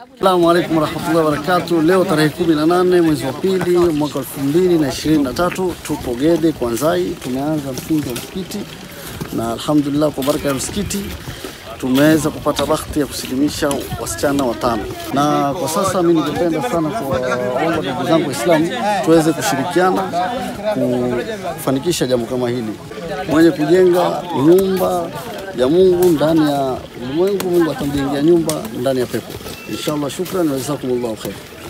Assalamu alaikum warahmatullahi wabarakatuh. Leo tarehe 18 mwezi wa pili mwaka 2023 tupo Gede Kwanzai, tumeanza msingi wa msikiti na alhamdulillah, kwa baraka ya msikiti tumeweza kupata bahati ya kusilimisha wasichana watano, na kwa sasa mimi ningependa sana kuwaomba ndugu zangu Waislamu tuweze kushirikiana kufanikisha jambo kama hili. Mwenye kujenga nyumba ya Mungu ndani ya ulimwengu, Mungu atamjengea nyumba ndani ya pepo inshallah. Shukran, wajazakumullahu khair.